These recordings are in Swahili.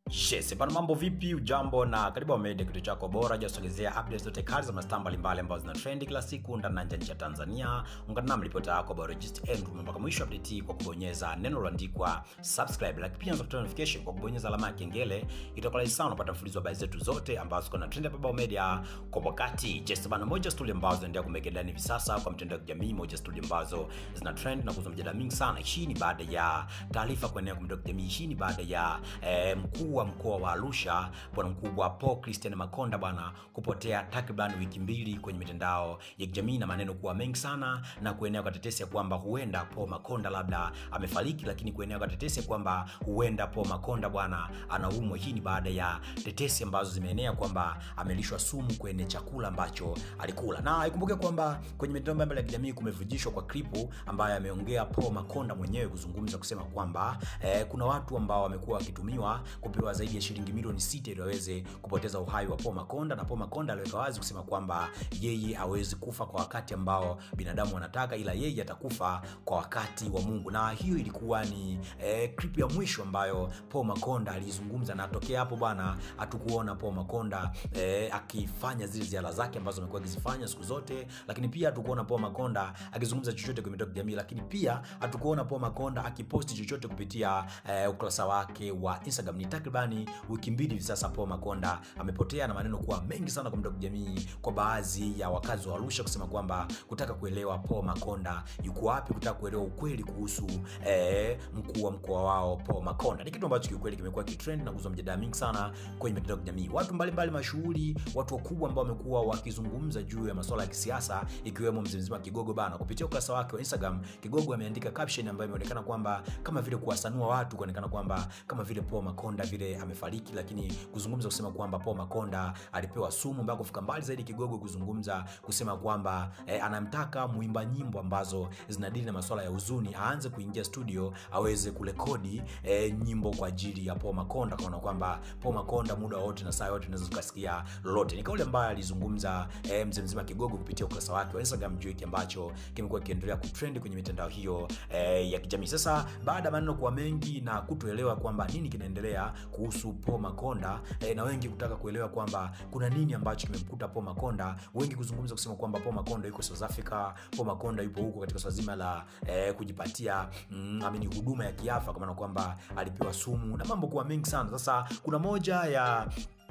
Yes, bana mambo vipi? Ujambo na karibu Media, kitu chako bora jasogezea updates zote kali za mastaa mbalimbali ambazo zina trend kila siku ndani na nje ya nchi ya Tanzania. Ungana nami ripota yako Biologist Andrew mpaka mwisho update hii kwa kubonyeza neno lililoandikwa subscribe, like pia unaweza notification kwa kubonyeza alama ya kengele. Itakuwa rahisi sana kupata mfululizo wa habari zetu zote ambazo ziko na trend hapa Bao Media kwa wakati. Yes, bana moja story ambazo zinaendelea kumeke ndani hivi sasa kwa mtandao wa kijamii, moja story ambazo zina trend na kuzua mjadala mingi sana. Hii ni baada ya taarifa kuenea kwa mtandao wa kijamii. Hii ni baada ya eh, mkuu wa mkoa wa Arusha bwana mkubwa Paul Christian Makonda bwana kupotea takriban wiki mbili kwenye mitandao ya kijamii na maneno kuwa mengi sana na kuenea kwa tetesi ya kwamba huenda Paul Makonda labda amefariki, lakini kuenea kwa tetesi ya kwamba huenda Paul Makonda bwana anaumwa. Hii ni baada ya tetesi ambazo zimeenea kwamba amelishwa sumu kwenye chakula ambacho alikula, na ikumbuke kwamba kwenye mitandao mbalimbali ya kijamii kumevujishwa kwa klipu ambayo ameongea Paul Makonda mwenyewe kuzungumza kusema kwamba eh, kuna watu ambao wamekuwa wakitumiwa kupewa zaidi ya shilingi milioni sita ili waweze kupoteza uhai wa Paul Makonda, na Paul Makonda aliweka wazi kusema kwamba yeye hawezi kufa kwa wakati ambao binadamu wanataka, ila yeye atakufa kwa wakati wa Mungu. Na hiyo ilikuwa ni eh, clip ya mwisho ambayo Paul Makonda alizungumza, na tokea hapo bwana hatukuona Paul Makonda eh, akifanya zile ziara zake ambazo amekuwa akizifanya siku zote, lakini pia hatukuona Paul Makonda akizungumza chochote kwenye mitandao ya kijamii, lakini pia hatukuona Paul Makonda akiposti chochote kupitia eh, ukurasa wake wa Instagram. Ni takribani wiki mbili hivi sasa Paul Makonda amepotea na maneno kuwa mengi sana kwa mtandao wa kijamii kwa baadhi ya wakazi wa Arusha kusema kwamba kutaka kuelewa Paul Makonda yuko wapi, kutaka kuelewa ukweli kuhusu eh, mkuu wa mkoa wao Paul Makonda. Ni kitu ambacho kiukweli kimekuwa kitrend na kuzua mjadala mingi sana kwenye mitandao ya kijamii. Watu mbalimbali mashuhuri, watu wakubwa ambao wamekuwa wakizungumza juu ya masuala ya kisiasa, ikiwemo mzee mzima Kigogo bana, kupitia ukurasa wake wa Instagram, Kigogo ameandika caption ambayo imeonekana kwamba kama vile kuwasanua watu, kuonekana kwamba kama vile Paul Makonda vile amefariki, lakini kuzungumza kusema kwamba Paul Makonda alipewa sumu, mpaka kufika mbali zaidi Kigogo kuzungumza kusema kwamba eh, anamtaka mwimba nyimbo ambazo zinadili na masuala ya huzuni aanze kuingia studio aweze kurekodi eh, nyimbo kwa ajili ya Paul Makonda, kaona kwamba Paul Makonda muda wote na saa yote unaweza ukasikia lolote. Ni kauli ambayo alizungumza eh, mzee mzima Kigogo kupitia ukurasa wake wa Instagram juu hiki ambacho kimekuwa kiendelea kutrend kwenye mitandao hiyo eh, ya kijamii. Sasa baada ya maneno kuwa mengi na kutoelewa kwamba nini kinaendelea kuhusu Paul Makonda eh, na wengi kutaka kuelewa kwamba kuna nini ambacho kimemkuta Paul Makonda, wengi kuzungumza kusema kwamba Paul Makonda yuko South Africa, Paul Makonda yupo huko katika swala zima la eh, kujipatia mm, amini huduma ya kiafya, kwa maana kwamba alipewa sumu na mambo kuwa mengi sana. Sasa kuna moja ya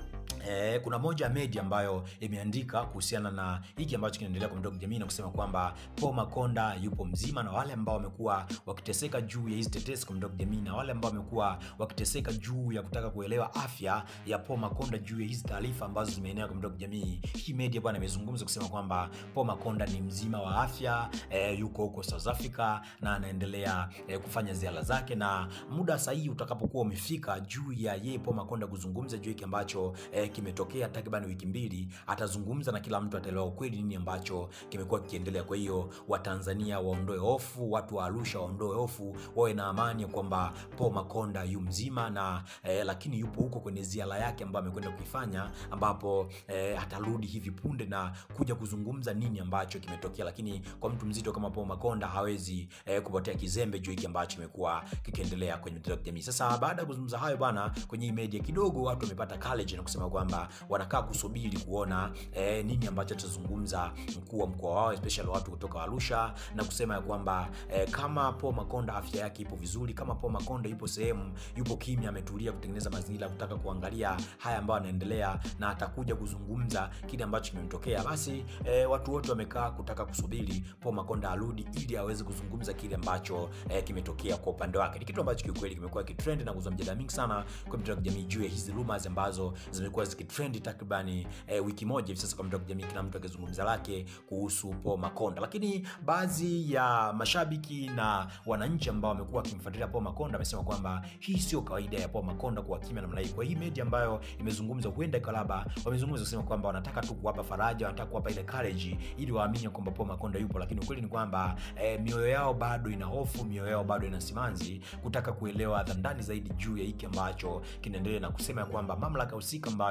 Eh, kuna moja ya media ambayo imeandika kuhusiana na hiki ambacho kinaendelea kwa mtandao wa kijamii na kusema kwamba Paul Makonda yupo mzima, na wale ambao wamekuwa wakiteseka juu ya hizi tetesi kwa mtandao wa kijamii na wale ambao wamekuwa wakiteseka juu ya kutaka kuelewa afya ya Paul Makonda juu ya hizi taarifa ambazo zimeenea kwa mtandao wa kijamii, hii media bwana imezungumza kusema kwamba Paul Makonda ni mzima wa afya eh, yuko huko South Africa na anaendelea eh, kufanya ziara zake, na muda sahihi utakapokuwa umefika juu ya yeye Paul Makonda kuzungumza juu hiki ambacho eh, kimetokea takriban wiki mbili, atazungumza na kila mtu ataelewa ukweli nini ambacho kimekuwa kikiendelea. Kwa hiyo Watanzania waondoe hofu, watu wa Arusha waondoe hofu, wawe na amani ya kwamba Paul Makonda yu mzima na eh, lakini yupo huko kwenye ziara yake ambayo amekwenda kuifanya, ambapo eh, atarudi hivi punde na kuja kuzungumza nini ambacho kimetokea. Lakini kwa mtu mzito kama Paul Makonda hawezi eh, kupotea kizembe juu hiki ambacho kimekuwa kikiendelea kwenye mitandao ya kijamii. Sasa baada ya kuzungumza hayo bana, kwenye hii media kidogo watu wamepata courage na kusema kwamba wanakaa kusubiri kuona eh, nini ambacho atazungumza mkuu wa mkoa wao especially watu kutoka Arusha na kusema ya kwamba eh, kama Paul Makonda afya yake ipo vizuri, kama Paul Makonda yupo sehemu yupo kimya, ametulia kutengeneza mazingira kutaka kuangalia haya ambayo anaendelea na atakuja kuzungumza kile ambacho kimemtokea, basi eh, watu wote wamekaa kutaka kusubiri Paul Makonda arudi ili aweze kuzungumza kile ambacho eh, kimetokea kwa upande wake. Ni kitu ambacho kiukweli kimekuwa kitrend na kuzua mjadala mingi sana kwa mitandao ya kijamii juu ya hizi rumors ambazo zimekuwa zikitrend takribani eh, wiki moja hivi sasa kwa mtandao wa kijamii, kila mtu akizungumza lake kuhusu Paul Makonda. Lakini baadhi ya mashabiki na wananchi ambao wamekuwa wakimfuatilia Paul Makonda wamesema kwamba hii sio kawaida ya Paul Makonda kuwa kimya namna hii. Kwa hii media ambayo imezungumza, huenda ikalaba wamezungumza kusema kwamba wanataka tu kuwapa faraja, wanataka kuwapa ile courage ili waamini kwamba Paul Makonda yupo, lakini ukweli ni kwamba eh, mioyo yao bado ina hofu, mioyo yao bado ina simanzi kutaka kuelewa ndani zaidi juu ya hiki ambacho kinaendelea na kusema ya kwamba mamlaka husika ambayo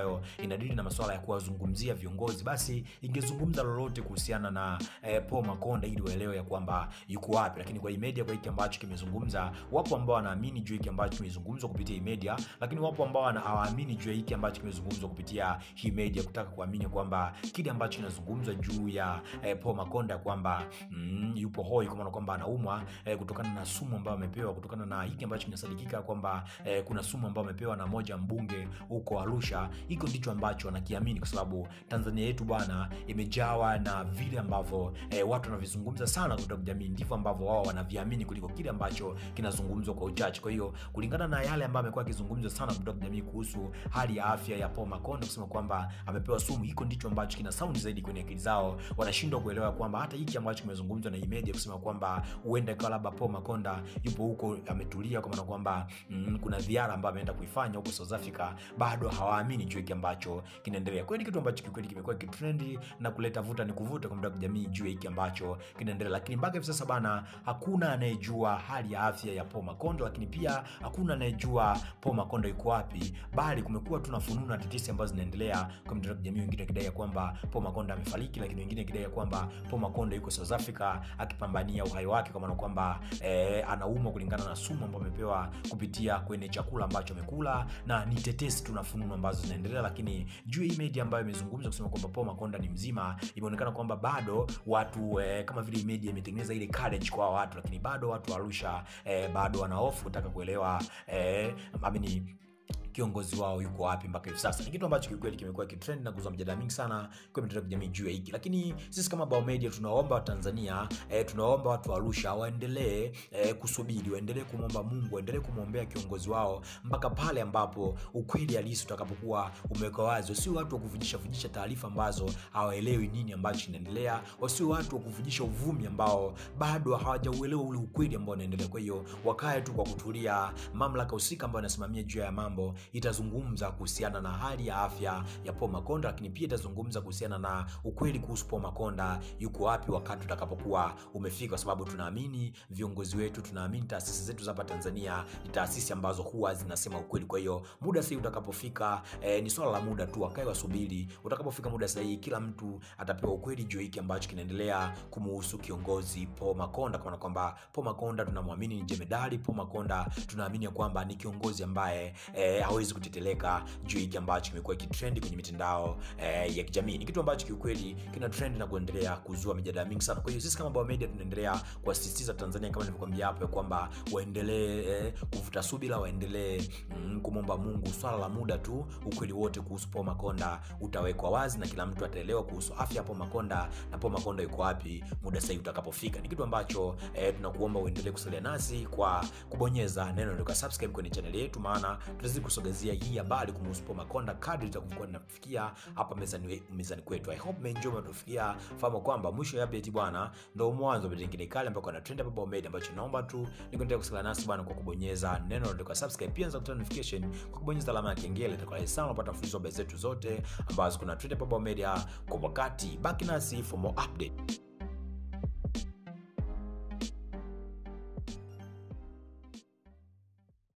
ambayo inadili na masuala ya kuwazungumzia viongozi basi ingezungumza lolote kuhusiana na eh, Paul Makonda ili waelewe ya kwamba yuko wapi lakini kwa hii media kwa hiki ambacho kimezungumza wapo ambao wanaamini juu hiki ambacho kimezungumzwa kupitia hii media lakini wapo ambao wana- hawaamini juu ya hiki ambacho kimezungumzwa kupitia hii media kutaka kuamini kwamba kile ambacho kinazungumzwa juu ya eh, Paul Makonda ya kwamba mm, yupo hoi kwa maana kwamba anaumwa eh, kutokana na sumu ambayo amepewa kutokana na hiki ambacho kinasadikika kwamba eh, kuna sumu ambayo amepewa na moja mbunge huko Arusha. Hiko ndicho ambacho wanakiamini, kwa sababu Tanzania yetu bwana imejawa na vile ambavyo eh, watu wanavizungumza sana kutoka jamii, ndivyo ambavyo wao wanaviamini kuliko kile ambacho kinazungumzwa kwa uchache. Kwa hiyo kulingana na yale ambayo amekuwa akizungumzwa sana kutoka jamii kuhusu hali ya afya ya Paul Makonda, kusema kwamba amepewa sumu, hiko ndicho ambacho kina saundi zaidi kwenye akili zao. Wanashindwa kuelewa kwamba hata hiki ambacho kimezungumzwa na hii media kusema kwamba huenda ikawa labda Paul Makonda yupo huko ametulia, kwa maana kwamba mm, kuna ziara ambayo ameenda kuifanya huko South Africa, bado hawaamini juu hiki ambacho kinaendelea. Kweli kitu ambacho kikweli kimekuwa kitrendi na kuleta vuta ni kuvuta kwa muda wa jamii juu ya hiki ambacho kinaendelea, lakini mpaka hivi sasa bana, hakuna anayejua hali ya afya ya Paul Makonda, lakini pia hakuna anayejua Paul Makonda yuko wapi, bali kumekuwa tu na fununu na tetesi ambazo zinaendelea kwa mitandao ya kijamii, wengine wakidai ya kwamba Paul Makonda amefariki, lakini wengine wakidai ya kwamba Paul Makonda yuko South Africa akipambania uhai wake, kwa maana kwamba eh, anaumwa kulingana na sumu ambayo amepewa kupitia kwenye chakula ambacho amekula, na ni tetesi tu na fununu ambazo zinaendelea. Lakini juu ya hii media ambayo imezungumza kusema kwamba Paul Makonda ni mzima, imeonekana kwamba bado watu eh, kama vile hii media imetengeneza ile courage kwa watu, lakini bado watu wa Arusha eh, bado wana hofu kutaka kuelewa eh, amini kiongozi wao yuko wapi mpaka hivi sasa. Ni kitu ambacho kiukweli kimekuwa kitrend na kuzua mjadala mingi sana kwa mitandao ya kijamii juu ya hiki, lakini sisi kama Bao Media tunaomba Watanzania eh, tunaomba watu wa Arusha waendelee eh, kusubiri, waendelee kumwomba Mungu, waendelee kumwombea kiongozi wao mpaka pale ambapo ukweli halisi utakapokuwa umewekwa wazi. Wasio watu wa kuvujisha vujisha taarifa ambazo hawaelewi nini ambacho kinaendelea, wasio watu wa kuvujisha uvumi ambao bado hawajauelewa ule ukweli ambao unaendelea. Kwa hiyo wakae tu kwa kutulia, mamlaka husika ambayo inasimamia juu ya mambo itazungumza kuhusiana na hali ya afya ya Paul Makonda, lakini pia itazungumza kuhusiana na ukweli kuhusu Paul Makonda yuko wapi wakati utakapokuwa umefika, kwa sababu tunaamini viongozi wetu, tunaamini taasisi zetu za hapa Tanzania ni taasisi ambazo huwa zinasema ukweli. Kwa hiyo muda sahihi utakapofika, eh, ni swala la muda tu, wakae wasubiri. Utakapofika muda sahihi, kila mtu atapewa ukweli juu hiki ambacho kinaendelea kumuhusu kiongozi Paul Makonda, kwa maana kwamba Paul Makonda tunamwamini ni jemedari. Paul Makonda tunaamini ya kwamba ni kiongozi ambaye eh, hawezi kuteteleka juu hiki ambacho kimekuwa kitrendi kwenye mitandao eh, ya kijamii. Ni kitu ambacho kiukweli kina trend na kuendelea kuzua mijadala mingi sana. Kwa hiyo sisi kama Bao Media tunaendelea kuwasisitiza Tanzania kama nilivyokuambia hapo ya kwamba waendelee eh, kuvuta subira, waendelee mm, kumwomba Mungu. Swala la muda tu, ukweli wote kuhusu Paul Makonda utawekwa wazi na kila mtu ataelewa kuhusu afya ya Paul Makonda na Paul Makonda yuko wapi muda sahihi utakapofika. Ni kitu ambacho eh, tunakuomba uendelee kusalia nasi kwa kubonyeza neno la subscribe kwenye channel yetu, maana tutazidi kusogezea hii habari kumhusu Paul Makonda kadri itakuwa inafikia hapa mezani, mezani kwetu. I hope mmeenjoy matufikia. Fahamu kwamba mwisho ya update bwana ndio mwanzo wa nyingine kale ambako ana trend hapa Bao Media, ambacho naomba tu nikuendelea kusalia nasi bwana kwa kubonyeza neno la subscribe, pia za kutoa notification kwa kubonyeza alama ya kengele. Itakuwa rahisi sana kupata mfululizo wa habari zetu zote ambazo kuna trend hapa Bao Media kwa wakati. Baki nasi for more update.